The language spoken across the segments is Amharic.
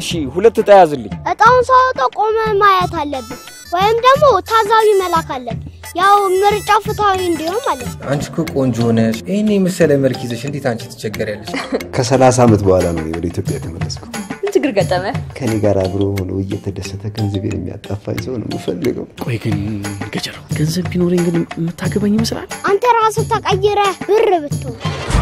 እሺ ሁለት እጣ ያዝልኝ። እጣውን ሳወጣው ቆመ ማየት አለብን፣ ወይም ደግሞ ታዛቢ መላክ አለብን። ያው ምርጫው ፍትሐዊ እንዲሆን ማለት ነው። አንቺ እኮ ቆንጆ ሆነሽ ይህን የመሰለ መልክ ይዘሽ እንዴት አንቺ ትቸገሪያለሽ? ከሰላሳ ዓመት በኋላ ነው ወደ ኢትዮጵያ የተመለስኩ። ምን ችግር ገጠመ? ከኔ ጋር አብሮ ሆኖ እየተደሰተ ገንዘቤን የሚያጣፋኝ ሰው ነው የምፈልገው። ቆይ ግን ገጀራው ገንዘብ ቢኖረኝ ግን የምታገባኝ ይመስላል? አንተ ራስህ ተቀይረህ ብር ብትሆን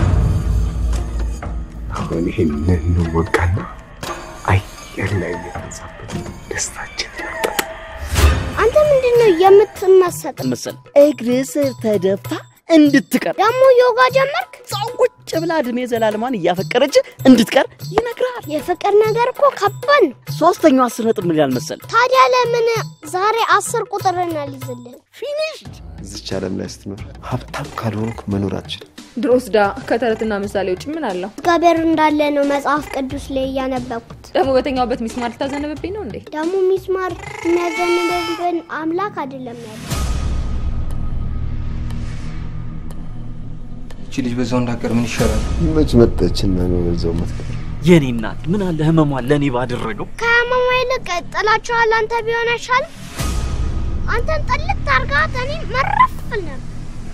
አሁን ይህንን እንወጋና አየር ላይ የተንሳበት ደስታችን አንተ ምንድን ነው የምትመሰጥ? መሰል እግር ስር ተደፍታ እንድትቀር ደግሞ ዮጋ ጀመርክ? እዛው ቁጭ ብላ እድሜ ዘላለሟን እያፈቀረች እንድትቀር ይነግራል። የፍቅር ነገር እኮ ከባድ ነው። ሶስተኛው አስር ነጥብ ምን ይላል መሰል? ታዲያ ለምን ዛሬ አስር ቁጥርን አልይዝልን? ፊኒሽድ እዚች ዓለም ላይ ስትኖር ሀብታም ካልሆንኩ መኖር አልችልም። ድሮስ ዳ ከተረትና ምሳሌ ውጭ ምን አለው? እግዚአብሔር እንዳለ ነው መጽሐፍ ቅዱስ ላይ እያነበብኩት። ደግሞ በተኛውበት ሚስማር ልታዘንብብኝ ነው እንዴ? ደግሞ ሚስማር የሚያዘንብብን አምላክ አይደለም ያለ እቺ ልጅ በዛው እንዳቀር ምን ይሻላል? መች መጠችና ነው በዛው መትቀር የኔ እናት ምን አለ ህመሟን ለእኔ ባደረገው። ከህመማ ይልቅ ጥላችኋል አንተ ቢሆን አይሻልም? አንተን ጥልቅ አርጋት እኔ መረፍል ነበር።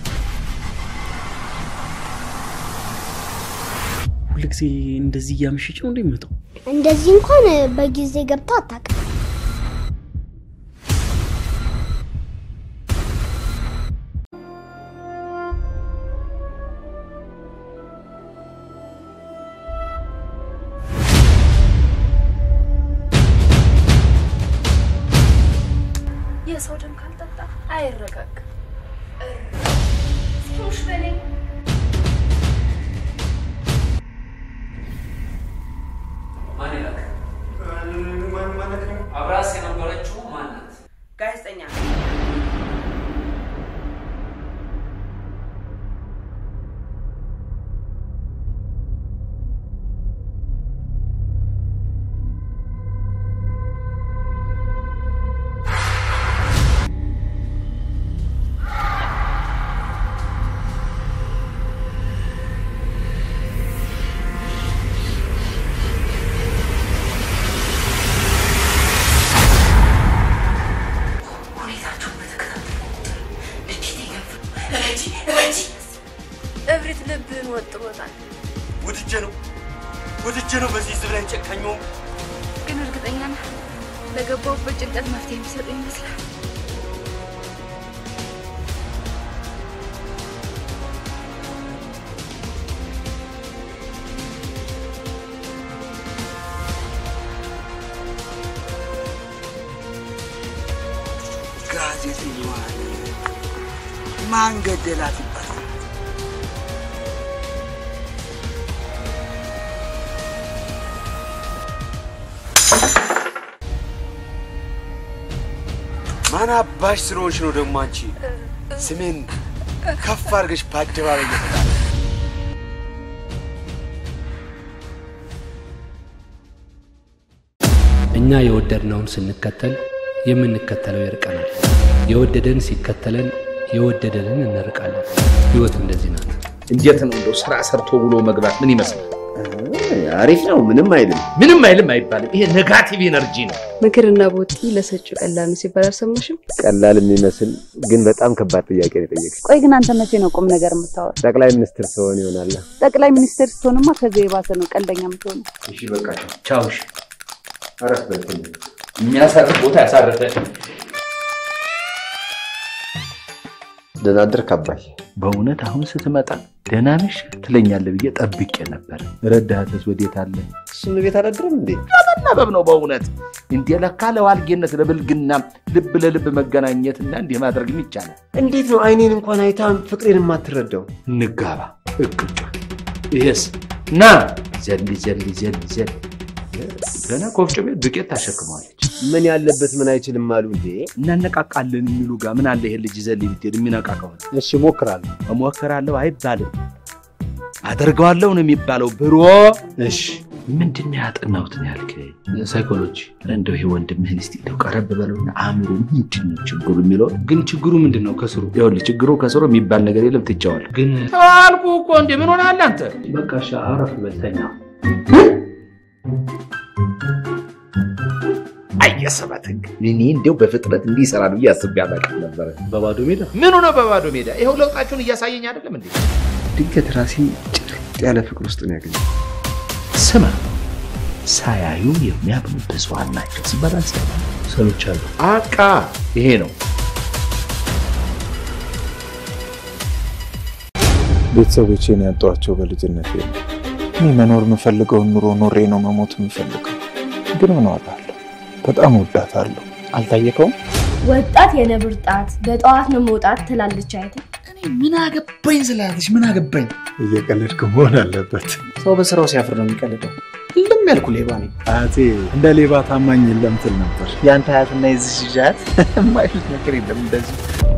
ሁልጊዜ እንደዚህ እያመሸች ነው እንደሚመጣው። እንደዚህ እንኳን በጊዜ ገብታ አታውቅም። የሰው ደም ካልጠጣ አይረጋግም። ማን ይላክ? አብራስ የነበረችው ማናት? ጋዜጠኛ እብሪት ልብህን ወጥሮታል። ወድጄ ነው ወድጄ ነው በዚህ ህዝብ ላይ ጨካኘው። ግን እርግጠኛ ነህ ለገባሁበት ጭንቀት መፍትሄ የሚሰጡ ይመስላል። ጋዜጠኛዋን ማን ገደላት ይባላል? ማን አባሽ ስለሆንሽ ነው ደግሞ አንቺ ስሜን ከፍ አድርገሽ በአደባባይ እየተጣለ እኛ የወደድነውን ስንከተል የምንከተለው ይርቀናል። የወደደን ሲከተለን የወደደንን እንርቃለን። ህይወት እንደዚህ ናት። እንዴት ነው እንደው ስራ ሰርቶ ውሎ መግባት ምን ይመስላል? አሪፍ ነው። ምንም አይልም። ምንም አይልም አይባልም። ይሄ ኔጋቲቭ ኤነርጂ ነው። ምክርና ቦጢ ለሰጪው ቀላል ነው ሲባል አልሰማሽም? ቀላል የሚመስል ግን በጣም ከባድ ጥያቄ ነው የጠየቀኝ። ቆይ ግን አንተ መቼ ነው ቁም ነገር የምታወራ? ጠቅላይ ሚኒስትር ስሆን ይሆናል። ጠቅላይ ሚኒስትር ስትሆንማ ከዚህ የባሰ ነው ቀልደኛ የምትሆነው። እሺ በቃ ቻው። እሺ አረፍ በልተኝ። የሚያሳርፍ ቦታ ያሳርፈ። ደህና አደርክ አባይ? በእውነት አሁን ስትመጣ ደህና ነሽ ትለኛለህ ብዬ ጠብቄ ነበር። ረዳትስ ወዴት አለ? እሱም ቤት አላድርም እንዴ? ለመናበብ ነው በእውነት እንዴ! ለካ ለዋልጌነት ለብልግና ልብ ለልብ መገናኘትና እንዲህ ማድረግም ይቻላል። እንዴት ነው አይኔን እንኳን አይታ ፍቅሬን የማትረዳው? እንጋባ እቅጫ ይሄስ ና ዘል ዘል ዘል ዘል ገና ኮፍጮ ቤት ዱቄት ታሸክመዋለች። ምን ያለበት ምን አይችልም አሉ እንዴ? እናነቃቃለን የሚሉ ጋር ምን አለ ይሄ ልጅ ዘል ብትሄድ የሚነቃ ከሆነ እሺ እሞክራለሁ። እሞክራለሁ አይባልም፣ አደርገዋለሁ ነው የሚባለው። ብሮ እሺ ምንድን ነው ያጠናሁት ነው ያልከኝ? ሳይኮሎጂ። እንደው ይሄ ወንድምህን እስኪ እንደው ቀረብ በለውና አእምሮ ምንድን ነው ችግሩ የሚለው ግን ችግሩ ምንድን ነው ከስሩ? ይኸውልህ ችግሩ ከስሩ የሚባል ነገር የለም። ትቼዋለሁ። ግን አልኩህ እኮ እንዴ ምን ሆነሃል አንተ? በቃ እሺ፣ አረፍ በልተኛ የቀሰበት ህግ እኔ እንዲያው በፍጥነት እንዲህ ይሰራል ብዬ አስቤ አላውቅም ነበረ። በባዶ ሜዳ ምኑ ነው በባዶ ሜዳ? ይኸው ለውጣችሁን እያሳየኝ አይደለም እንዴ? ድንገት ራሴን ጭርጥ ያለ ፍቅር ውስጥ ነው ያገኘው። ስማ፣ ሳያዩ የሚያምኑ ብዙሃን ናቸው ሲባል አልሰማህም? ሰምቻለሁ። አቃ ይሄ ነው ቤተሰቦቼን ያጧቸው በልጅነት ነው። እኔ መኖር የምፈልገውን ኑሮ ኖሬ ነው መሞት የምፈልገው። ግን ምን ዋጋ አለው? በጣም ወዳታለሁ። አልታየከውም? ወጣት የነብር ጣት በጠዋት ነው መውጣት ትላለች አይተ ምን አገባኝ ስላለች ምን አገባኝ። እየቀለድክ መሆን አለበት። ሰው በስራው ሲያፍር ነው የሚቀልደው። ሁሉም ያልኩ ሌባ ነኝ። አያቴ እንደ ሌባ ታማኝ የለም ትል ነበር። የአንተ አያትና የዚህ ልጃት የማይሉት ነገር የለም እንደዚህ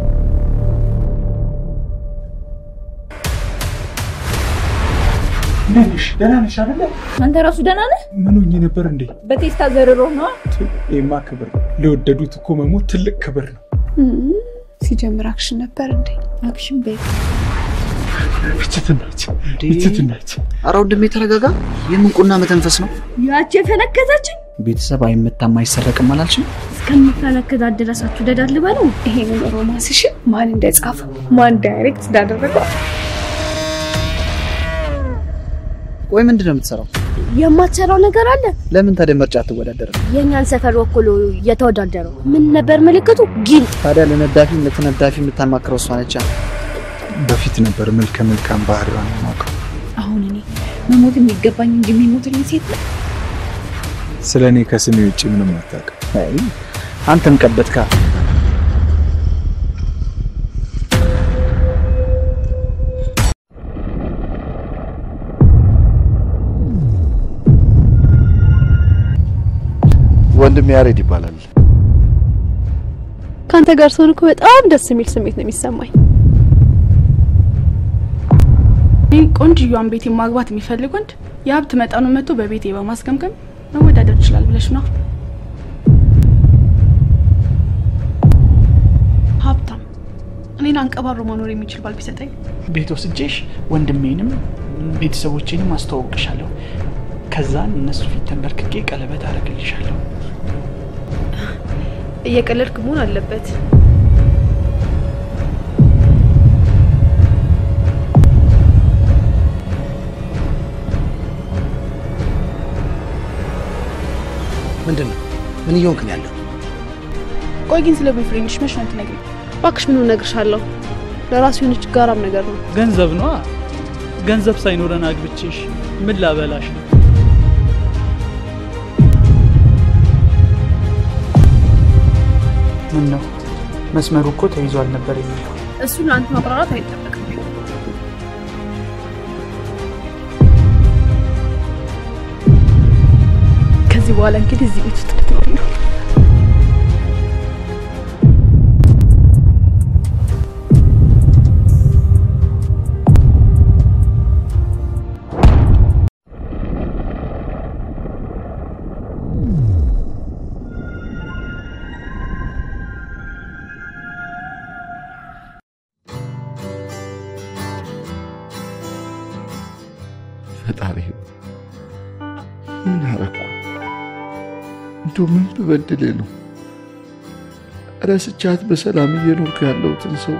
እንዴት ነሽ? ደህና ነሽ አይደለ? አንተ ራሱ ደህና ነህ? ምን ሆኜ ነበር እንዴ? በቴስታ ዘርሮ ነዋ። ይሄማ ክብር ነው። ለወደዱት እኮ መሞት ትልቅ ክብር ነው። ሲጀምር አክሽን ነበር እንዴ? አክሽን ቤት ብችትናች ብችትናች ኧረ ወንድሜ ተረጋጋ። የምንቁና መተንፈስ ነው። ያቺ የፈነከተችኝ ቤተሰብ አይመታም አይሰረቅም አላልሽም? እስከምፈነክታት ድረስ አትውደዳት ልበለው። ይሄንን ሮማንስሽን ማን እንደጻፈው ማን ዳይሬክት እንዳደረገው ቆይ ምንድን ነው የምትሰራው? የማትሰራው ነገር አለ። ለምን ታዲያ ምርጫ አትወዳደርም? የእኛን ሰፈር ወክሎ የተወዳደረው ምን ነበር ምልክቱ? ጊል ታዲያ ለነዳፊ ለተነዳፊ የምታማክረው እሷ ነቻ። በፊት ነበር መልከ መልካም ባህሪዋን የማውቀው። አሁን እኔ መሞት የሚገባኝ እንጂ የሚሞትልኝ ሴት ነው። ስለ እኔ ከስሜ ውጭ ምንም አታውቅም። አይ አንተም ቀበትካ። ወንድም ያሬድ ይባላል። ከአንተ ጋር ስሆን እኮ በጣም ደስ የሚል ስሜት ነው የሚሰማኝ። ይህን ቆንጅዬዋን ቤቴ ማግባት የሚፈልግ ወንድ የሀብት መጠኑን መጥቶ በቤቴ በማስገምገም መወዳደር ይችላል ብለሽ ነው? ሀብታም እኔን አንቀባሮ መኖር የሚችል ባል ቢሰጠኝ ቤት ወስጄሽ ወንድሜንም ቤተሰቦቼንም አስተዋውቅሻለሁ። ከዛን እነሱ ፊት ተንበርክኬ ቀለበት አደርግልሻለሁ። እየቀለድክ መሆን አለበት። ምንድን ነው? ምን እየሆንክ ነው ያለው? ቆይ ግን ስለ ቦይፍሬንድሽ መች ነው የምትነግሪኝ? እባክሽ ምን እነግርሻለሁ? ለራሱ የሆነች ጋራም ነገር ነው። ገንዘብ ነዋ። ገንዘብ ሳይኖረን አግብቼሽ ምን ላበላሽ ነው? ምን ነው መስመሩ እኮ ተይዟል ነበር የሚለው። እሱን ለአንተ ማብራራት አይጠበቅም። ከዚህ በኋላ እንግዲህ እዚህ ቤት ውስጥ ልትኖሪ ነው። ፈጣሪ ምን አረኩ? እንደው ምን በበድሌ ነው ረስቻት በሰላም እየኖርኩ ያለሁትን ሰው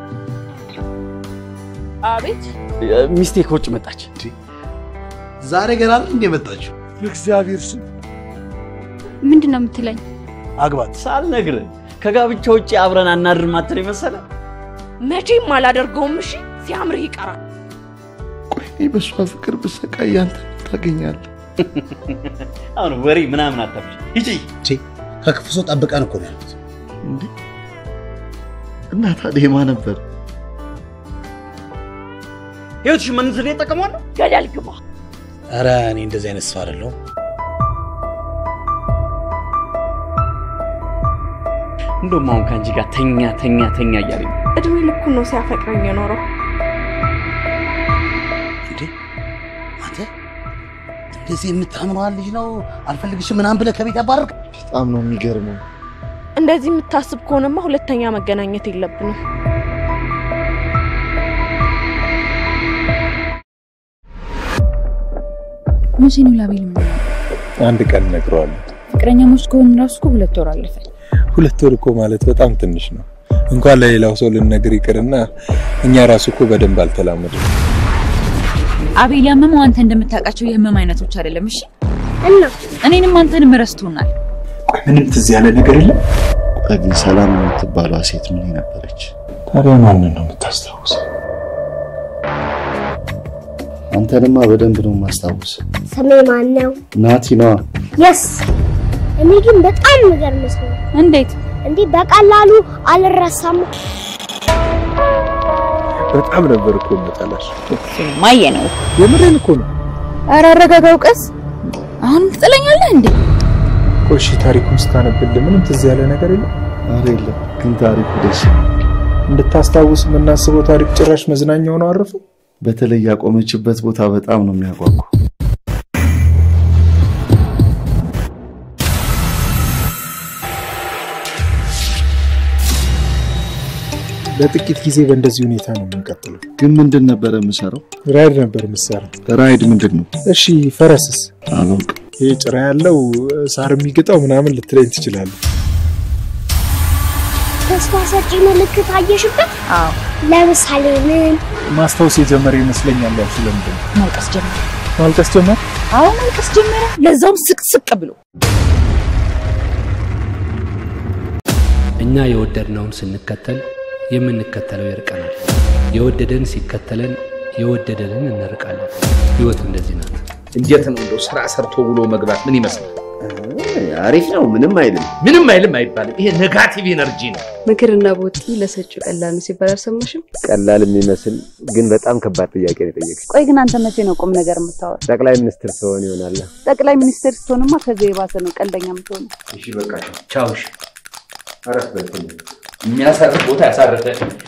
አቤት ሚስቴ ከውጭ መጣች። ዛሬ ገና አይደል እንደ መጣችሁ? እግዚአብሔር ስም ምንድን ነው የምትለኝ? አግባት ሳልነግርህ ከጋብቻ ውጭ አብረን አናድርም አትለኝ መሰለ። መቼም አላደርገውም። እሺ ሲያምርህ ይቀራል። እኔ በእሷ ፍቅር ብሰቃይ አንተ ታገኛለህ። አሁን ወሬ ምናምን አታብሽ። ሂጂ ከክፉ ሰው ጠብቀን እኮ ነው ያሉት። እንዴ እና ታዲያ የማ ነበር? ህይወትሽ ምን ስለ ጠቀሟል? ገደል ግባ። ኧረ እኔ እንደዚህ አይነት ሰው አይደለሁም። እንደውም አሁን ከአንቺ ጋር ተኛ ተኛ ተኛ እያለኝ እድሜ ልኩን ነው ሲያፈቅረኝ የኖረው። እንዴ አንተ እንደዚህ የምታምነዋል ልጅ ነው አልፈልግሽም ምናምን ብለህ ከቤት ያባረርክ? በጣም ነው የሚገርመው። እንደዚህ የምታስብ ከሆነማ ሁለተኛ መገናኘት የለብንም። መቼ ነው ላቤል የምናየው? አንድ ቀን እነግረዋለሁ። ፍቅረኛሞች ከሆኑ ራሱ እኮ ሁለት ወር አለፈ። ሁለት ወር እኮ ማለት በጣም ትንሽ ነው። እንኳን ለሌላው ሰው ልንነግር ይቅርና እኛ ራሱ እኮ በደንብ አልተላመድም። አቤል ያመመው አንተ እንደምታውቃቸው የህመም አይነቶች አይደለም። እሺ እና እኔንም አንተንም ረስቶናል። ምንም ትዝ ያለ ነገር የለም። ቆይ ግን ሰላም የምትባለው ሴት ምን ነበረች? ታዲያ ማንን ነው የምታስታውሰው? አንተንማ በደንብ ነው የማስታውስ። ስሜ ማን ነው? ናቲ ነዋ። የስ እኔ ግን በጣም የሚገርም ሰው ነኝ። እንዴት እንዲህ በቀላሉ አልረሳም። በጣም ነበር እኮ የምጠላሽ። ማየ ነው። የምሬን እኮ ነው። ኧረ አረጋጋው፣ ቀስ አሁን ትጥለኛለህ እንዴ? ቆይ እሺ፣ ታሪኩን ስታነብልህ ምንም ትዝ ያለ ነገር የለም? ኧረ የለም፣ ግን ታሪኩ ደስ እንድታስታውስ የምናስበው ታሪክ ጭራሽ መዝናኛ ሆኖ አረፈ። በተለይ ያቆመችበት ቦታ በጣም ነው የሚያጓጓ። ለጥቂት ጊዜ በእንደዚህ ሁኔታ ነው የምንቀጥለው። ግን ምንድን ነበረ የምሰራው? ራይድ ነበር የምትሰራው። ራይድ ምንድን ነው? እሺ፣ ፈረስስ? አላውቅም። ይሄ ጭራ ያለው ሳር የሚግጠው ምናምን ልትለኝ ትችላለህ። ተስፋ ሰጪ ምልክት አየሽበት? አዎ። ለምሳሌ ምን? ማስታወስ የጀመረ ይመስለኛል። ያልሽ ለምንድን ነው? ማልቀስ ጀመረ። ማልቀስ ጀመረ? አዎ ማልቀስ ጀመረ። ለዛውም ስቅስቅ ብሎ እኛ የወደድነውን ስንከተል የምንከተለው ይርቀናል። የወደደን ሲከተለን የወደደንን እንርቃለን። ህይወት እንደዚህ ናት። እንዴት ነው እንደው ስራ ሰርቶ ውሎ መግባት ምን ይመስላል? አሪፍ ነው። ምንም አይልም። ምንም አይልም አይባልም። ይሄ ኔጋቲቭ ኤነርጂ ነው። ምክርና ቦቲ ለሰጪው ቀላል ነው ሲባል አልሰማሽም? ቀላል የሚመስል ግን በጣም ከባድ ጥያቄ ነው የጠየቅሽ። ቆይ ግን አንተ መቼ ነው ቁም ነገር የምታወራው? ጠቅላይ ሚኒስትር ትሆን ይሆናል። ጠቅላይ ሚኒስትር ስትሆንማ ከዚህ የባሰ ነው ቀልደኛ የምትሆኑ። እሺ በቃ ቻው። እሺ አረፍ በል። የሚያሳርፍ ቦታ ያሳርፈ።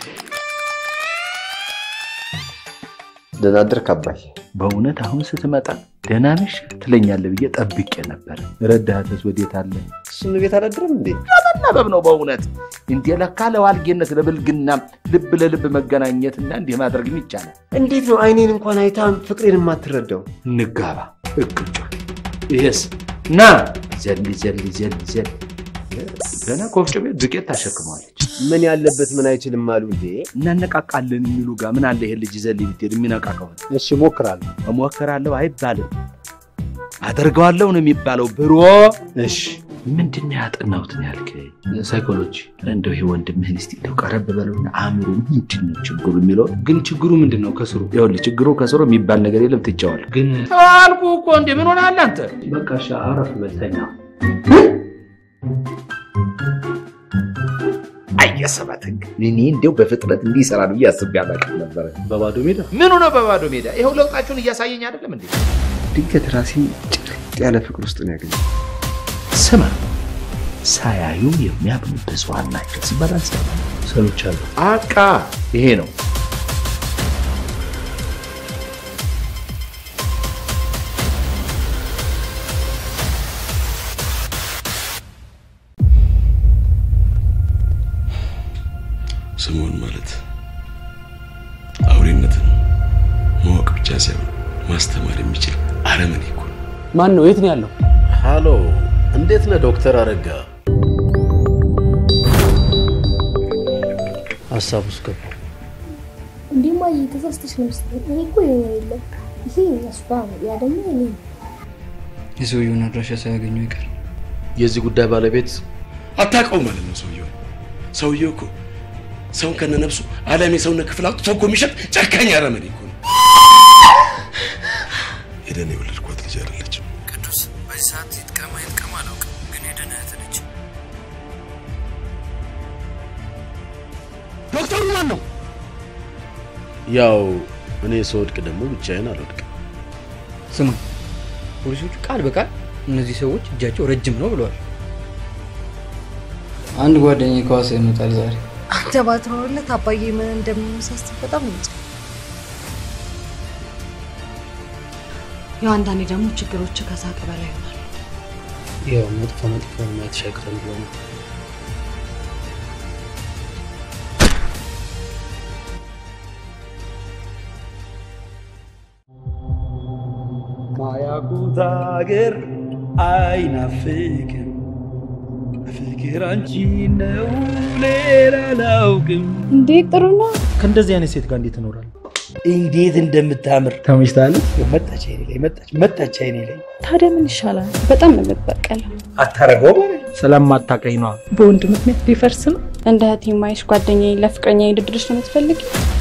ደህና አደርክ አባይ? በእውነት አሁን ስትመጣ ደህና ነሽ ትለኛለህ ብዬ ጠብቄ ነበር። ረዳትስ ወዴት አለ? እሱን ቤት አላድርም እንዴ? ለመናበብ ነው በእውነት እንዴ! ለካ ለዋልጌነት ለብልግና ልብ ለልብ መገናኘትና እንዲህ ማድረግም ይቻላል። እንዴት ነው አይኔን እንኳን አይታ ፍቅሬን የማትረዳው? እንጋባ እቅጩ። ይሄስ ና ዘል ዘል ዘል ዘል ገና ከወፍጮ ቤት ዱቄት ታሸክመዋለች። ምን ያለበት ምን አይችልም አሉ እንዴ? እናነቃቃለን የሚሉ ጋር ምን አለ ይሄ ልጅ ዘል ብትሄድ የሚነቃ ከሆነ እሺ እሞክራለሁ። እሞክራለሁ አይባልም፣ አደርገዋለሁ ነው የሚባለው። ብሮ እሺ ምንድን ነው ያጠናሁት ነው ያልከኝ? ሳይኮሎጂ። እንደው ይሄ ወንድምህን እስኪ እንደው ቀረብ በለውና አእምሮ ምንድን ነው ችግሩ የሚለው ግን ችግሩ ምንድን ነው ከስሩ? ይኸውልህ ችግሩ ከስሩ የሚባል ነገር የለም። ትቼዋለሁ። ግን አልኩህ እኮ እንዴ ምን ሆነሃል አንተ? በቃ እሺ አረፍ በል ተኛ። አየሰባት ህግ እኔ እንዲያው በፍጥነት እንዲህ ይሰራል ብዬ አስቤ አላውቅም ነበረ። በባዶ ሜዳ ምኑ ነው በባዶ ሜዳ? ይኸው ለውጣችሁን እያሳየኝ አይደለም እንዴ? ድንገት ራሴን ጭርጥ ያለ ፍቅር ውስጥ ነው ያገኘው። ስማ ሳያዩ የሚያምኑ ብዙሃን ናቸው ሲባል አልሰማም። ሰምቻለሁ። አቃ ይሄ ነው ስሙን ማለት አውሬነትን ማወቅ ብቻ ሳይሆን ማስተማር የሚችል አረመኔ እኮ ነው። ማን ነው? የት ነው ያለው? ሃሎ፣ እንዴት ነህ ዶክተር አረጋ? ሀሳብ ውስጥ ገባ። እንዲህማ እየተሳስተሽ ነው መሰለኝ። እኔ እኮ የኔ የለም ይሄ የእሷ ነው፣ ያ ደግሞ የኔ ነው። የሰውየውን አድራሻ ሳያገኙ ይቀር። የዚህ ጉዳይ ባለቤት አታውቀው ማለት ነው ሰውየው። ሰውየው እኮ ሰውን ከነነፍሱ ዓለም የሰውነት ክፍል አውጥቶ እኮ የሚሸጥ ጨካኝ አረመኔ እኮ ነው። ሄደን የወለድኳት ልጅ አይደለችም። ቅዱስ በዚህ ሰዓት ይጥቀማ ይጥቀማ አላውቅም፣ ግን ሄደን እህት ነች። ዶክተሩ ማን ነው? ያው እኔ ስወድቅ ደግሞ ብቻዬን አልወድቅም። ስማ፣ ፖሊሶቹ ቃል በቃል እነዚህ ሰዎች እጃቸው ረጅም ነው ብለዋል። አንድ ጓደኛዬ ከዋሳ ይመጣል ዛሬ። አንተ ባትኖርለት አባዬ ምን እንደሚመሳስል በጣም ነው ያው አንዳንዴ ደግሞ ችግሮች ከሳቅ በላይ ይሆናል። ያው መጥፎ መጥፎ ማየት ሻግረን ብሎ ነው። ማያቁት አገር አይናፍቅም ፍቅር አንቺ ነው ሌላ አላውቅም። እንዴ ጥሩ ነው። ከእንደዚህ አይነት ሴት ጋር እንዴት እኖራለሁ? እንዴት እንደምታምር ተመችታለች። መጣች አይኔ ላይ መጣች መጣች አይኔ ላይ ታዲያ ምን ይሻላል? በጣም ነው የምትበቀለው። አታረገው ስለማታውቀኝ ነዋ። በወንድ ምክንያት ሊፈርስ ነው። እንደ እህቴ ማይሽ ጓደኛዬ ለፍቅረኛ ድድርሽ ነው የምትፈልግ?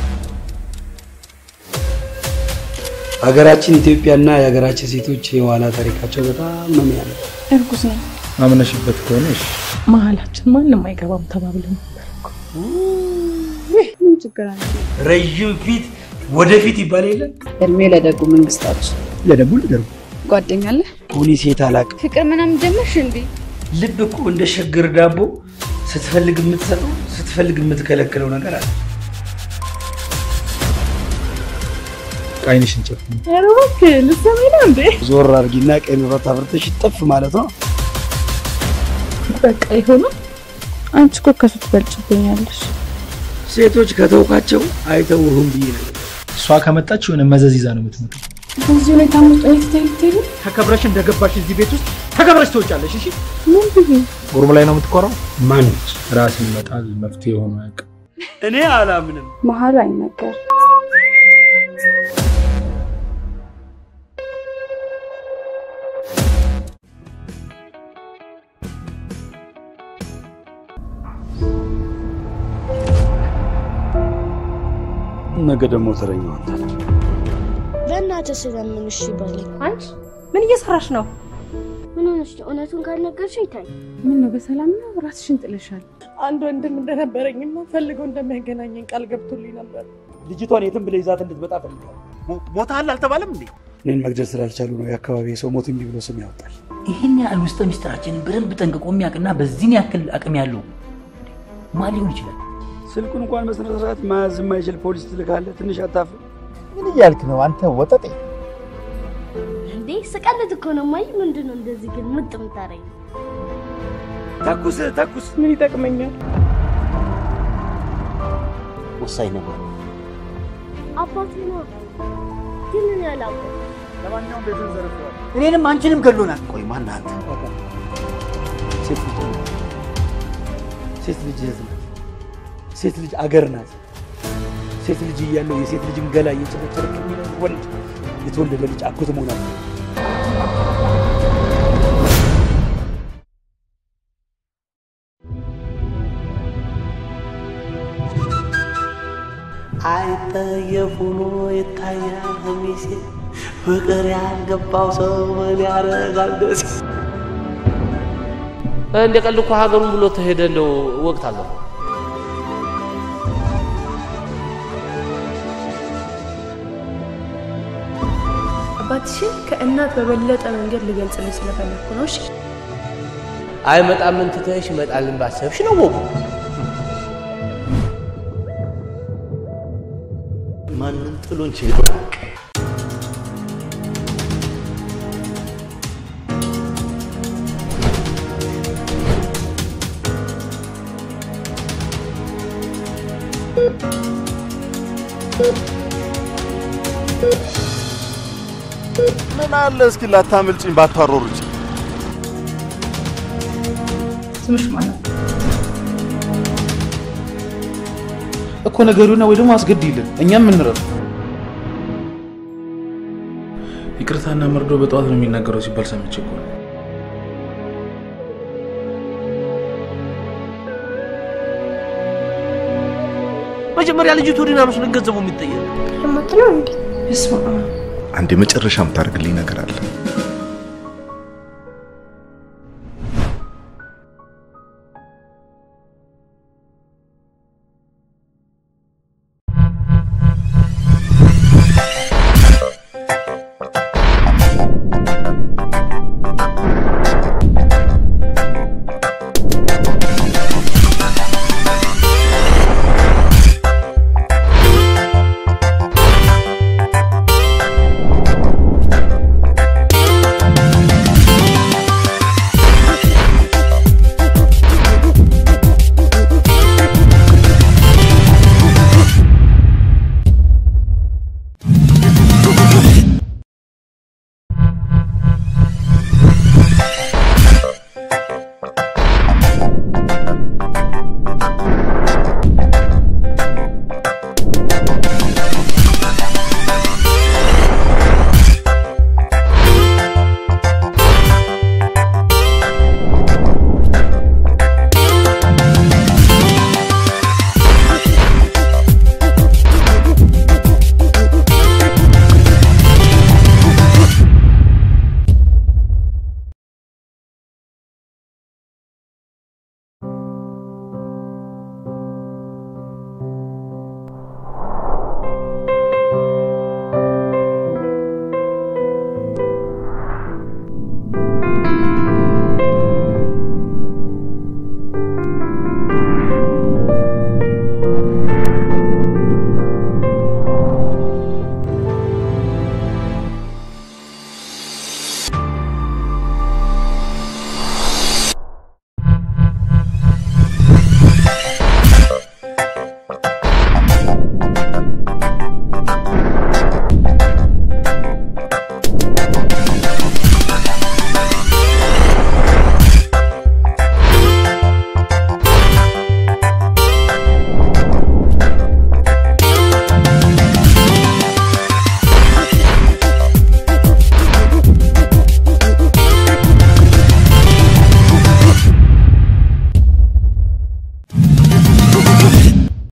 ሀገራችን ኢትዮጵያና የሀገራችን ሴቶች የኋላ ታሪካቸው በጣም ነው የሚያምር። እርጉዝ ነው። አምነሽበት ከሆነ እሺ። መሀላችን ማንም አይገባም ተባብለን ነበር እኮ። ምን ችግር አለ? ረዥም ፊት ወደፊት ይባል የለ እድሜ ለደጉ መንግስታችን። ለደጉ ልደርጉ ጓደኛ አለ? ሁኒ ሴት አላቅም። ፍቅር ምናምን ጀመርሽ እንዴ? ልብ እኮ እንደ ሸግር ዳቦ ስትፈልግ የምትሰጠው ስትፈልግ የምትከለክለው ነገር አለ። አይንሽን ጨፍኝ። ኧረ እባክህ ልትሰማኝ ነው እንዴ? ዞር አድርጊና ቀይ መብራት አብርተሽ ጥፍ ማለት ነው። በቃ ይሆነ። አንቺ እኮ ከሱ ትበልጭብኛለሽ። ሴቶች ከተውካቸው አይተውህም ብዬ ነው። እሷ ከመጣች የሆነ መዘዝ ይዛ ነው የምትመጣው። በዚህ ሁኔታ ውስጥ እኔ ትተይ ልትሄጂ? ተከብረሽ እንደገባሽ እዚህ ቤት ውስጥ ተከብረሽ ትወጫለሽ። እሺ ምን ብዬ ጉርሙ ላይ ነው የምትኮራው። ማነች? ራስ ይመጣል መፍትሄ ሆኖ አያውቅም። እኔ አላምንም። መሀሉ አይነገር ነገ ደግሞ ተረኛው አንተ ነህ። በእናትህ ስለምን እሺ በለኝ። አንቺ ምን እየሰራሽ ነው? ምን ሆነሽ ነው? እውነቱን ካልነገርሽኝ ታይ ምን ነው በሰላም ነው? ራስሽን ጥለሻል። አንድ ወንድም እንደነበረኝና ፈልገው እንደሚያገናኘኝ ቃል ገብቶልኝ ነበር። ልጅቷን የትም ብለህ ይዛት እንድትመጣ ፈልጋለሁ። ሞታል አልተባለም እንዴ? እኔን መግደል ስላልቻሉ ነው የአካባቢ ሰው ሞት እምቢ ብሎ ስም ያወጣል። ይህን ያህል ውስጠ ሚስጥራችንን በደንብ ጠንቅቆ የሚያውቅና በዚህን ያክል አቅም ያለው ማን ሊሆን ይችላል? ስልኩን እንኳን በስነ ስርዓት መያዝ የማይችል ፖሊስ ትልካለህ። ትንሽ አታፍር? ምን እያልክ ነው አንተ ወጠጤ? እንዴ ስቀልድ እኮ ነው። ማይ ምንድን ነው እንደዚህ ግን ምጥ የምታረጊው? ተኩስ ተኩስ። ምን ይጠቅመኛል? ወሳኝ ነበር። አባቴ ነው ግን እኔ አላውቅም። ለማንኛውም ቤቱን ዘርፈዋል። እኔንም አንቺንም ገሎናል። ቆይ ማን አንተ? ሴት ልጅ ናት። ሴት ልጅ እህት ናት። ሴት ልጅ አገር ናት። ሴት ልጅ እያለው የሴት ልጅን ገላ እየጨረጨረክ የሚኖር ወንድ የተወለደ ልጅ አጎት መሆን አለ። አይጠየፍ ሆኖ ይታያል ሚሴ ፍቅር ያልገባው ሰው ምን ያደርጋል ደስ እንደ ቀልድ እኮ ሀገሩን ብሎ ተሄደ። እንደው ወቅት አለፈው። አባትሽን ከእናት በበለጠ መንገድ ልገልጽልሽ ስለፈለግኩ ነው። እሺ አይመጣም ምን ትተሽ ይመጣልን ባሰብሽ ነው ወጉ። ማንም ጥሎን ሄዶ ምን አለ እስኪ ላታምልጭኝ ባታሮርጭ። ስምሽ ማለት እኮ ነገሩና ወይ ደግሞ አስገድይልን እኛም እንረፍ። ይቅርታና መርዶ በጠዋት ነው የሚናገረው ሲባል ሰምቼ እኮ ነው። መጀመሪያ ልጅቱ ዲና መስሎኝ ገንዘቡ የሚጠየቅ ልሞት ነው እንዴ? በስመ አብ አንድ የመጨረሻ የምታደርግልኝ ነገር አለ።